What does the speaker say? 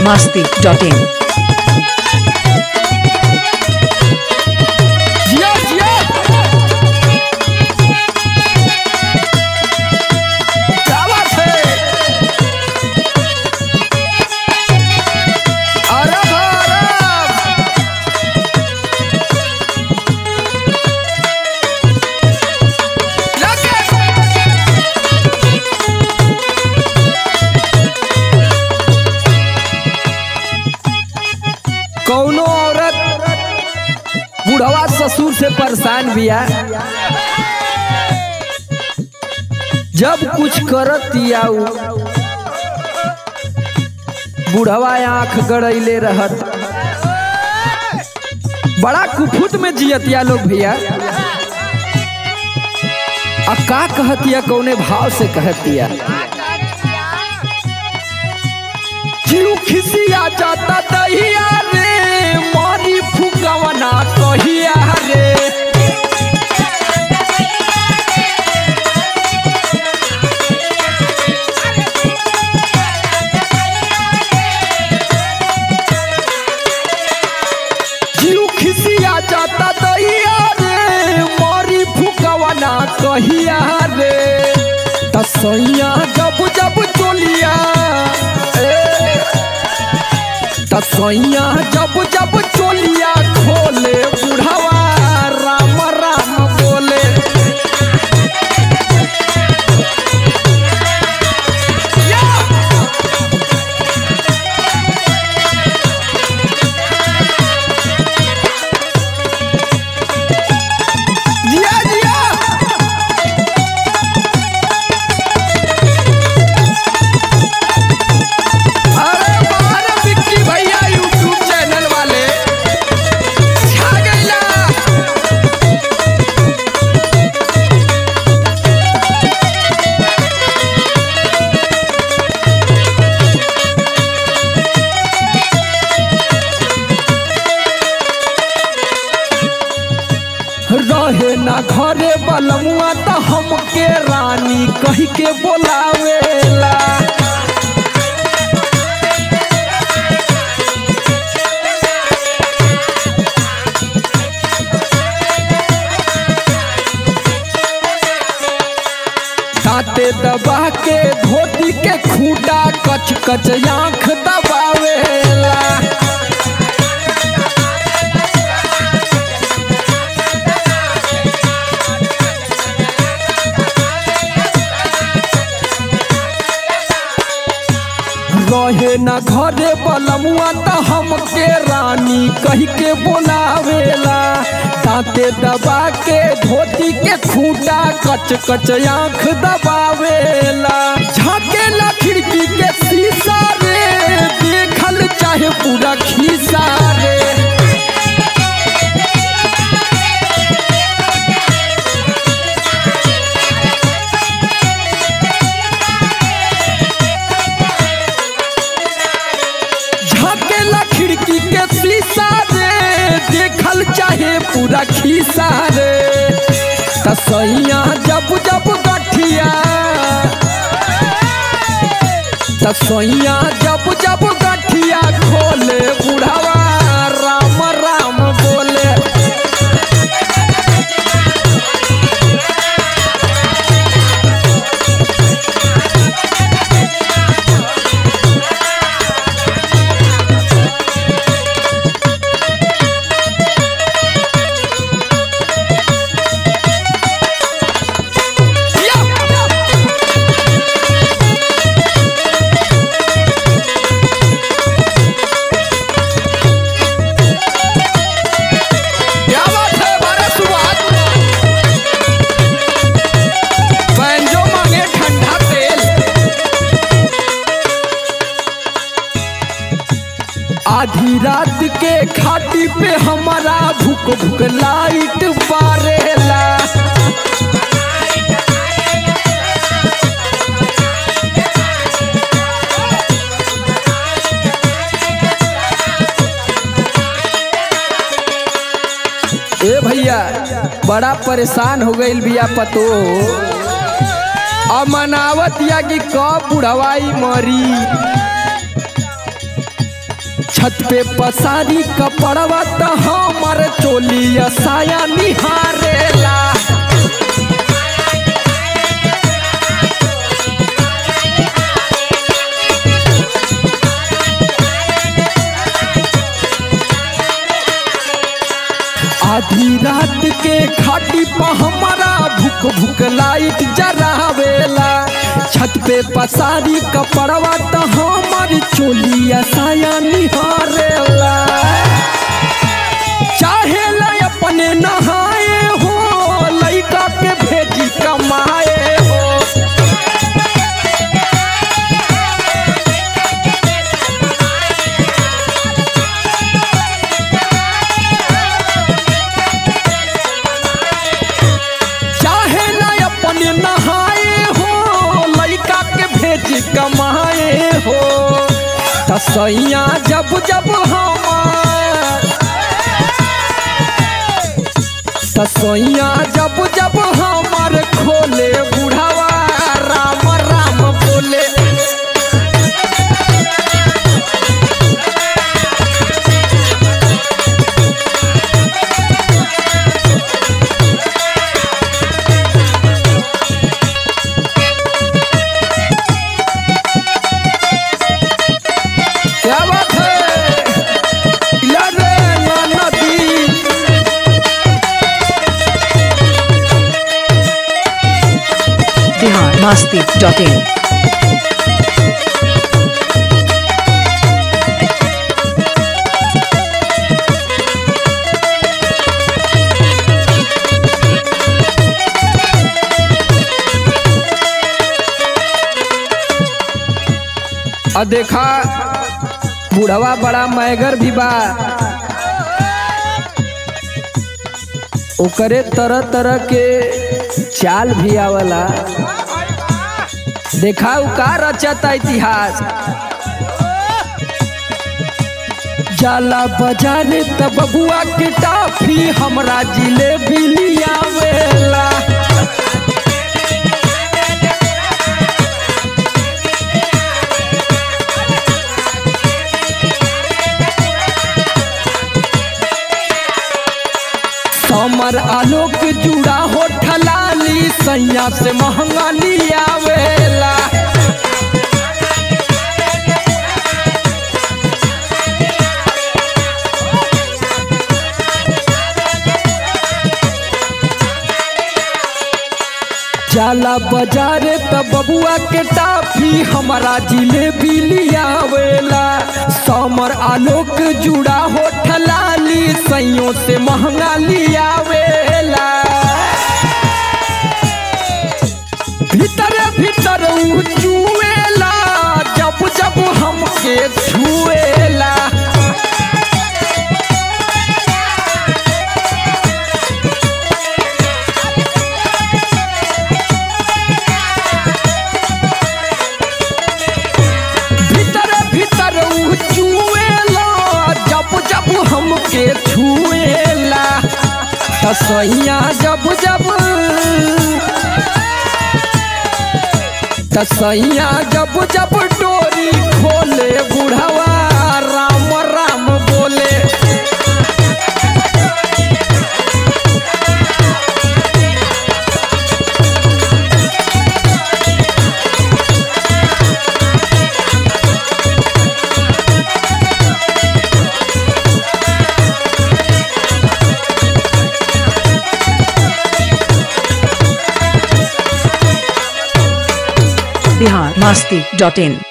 masti.in. जिया जिया क्या बात है अरब अरब लगे कौनो औरत बुढ़वा ससुर से परेशान बिया जब कुछ करत उ बुढ़वा आंख गड़ैले रहत बड़ा कुफुत में जियतिया लोग भैया आ का कहतिया कौने भाव से कहतिया जीव खिसिया जाता दहिया रे मारी फुकवना कहिया रे जीव खिसिया जाता दहिया रे मारी फुकवना कहिया रे तसैया जब जब चोलिया ए तसैया जब जब चोलिया खोले बुढ़वा राम राम बोले या! जिया जिया अरे बाहर विक्की भैया यूट्यूब चैनल वाले छा गइला रहे ना घरे बलमुआ त हमके रानी कह के बोलावेला दांते दबा के धोती के खूटा कच कच आंख दबावेला रहे न घरे बलमुआ त हमके रानी कह के बोलावेला दांते दबा के धोती के खूटा कच कच आंख दबावेला झाकेला खिड़की के शीशा रे देखल चाहे पूरा खीसा रे झाकेला खिड़की के शीशा रे देखल चाहे पूरा खीसा रे तसैया जब जब गठिया तसैया जब जब गठिया खोले बुढ़ावा राम राम बोले या! क्या बात है बारह सुबह बैंजो मांगे ठंडा तेल आधी रात के खाटी पे हमारा भूख भूख लाइट बारेला ए भैया बड़ा परेशान हो गईल बिया पतो अब मनावत या कि कब बुढ़वाई मरी छत पे पसारी कपड़वा त हमर चोलिया साया निहारेला आधी रात के खाटी पर हमारा भूख भूख लाइट जरावेला छत पे पसारी कपड़वा त हमारी चोलिया साया निहारेला चाहे ला अपने नहाए हो लइका के भेजी कमाए हो चाहे ना अपने नहाए हो लइका के भेज कमाए हो तसैया जब जब हमार तसैया जब जब हमार खोले बुढ़ावा राम राम बोले क्या बात है इला रे ना नदी बिहार मस्ती डॉट इन आ देखा बुढ़वा बड़ा मैगर भी बा ओकरे तरह तरह के चाल भी आवला देखा उ का रचता इतिहास जाला बजारे त बबुआ के टाफी हमरा जिलेबी लियावेला समर आलोक जुड़ा हो ठलाली सैया से महंगा लियावेला जाला बाजारे त बबुआ के टाफी हमारा जिलेबी लियावेला समर आलोक जुड़ा हो ठलाली सैयों से महंगा लियावेला भीतरे भीतर उ चुएला जब जब हमके छुएला भीतर भीतर उ चुएला जब जब हमके छुएला तसैया जब जब तसैया जब जब डोरी खोले बुढ़वा राम राम बोले बिहार मस्ती डॉट इन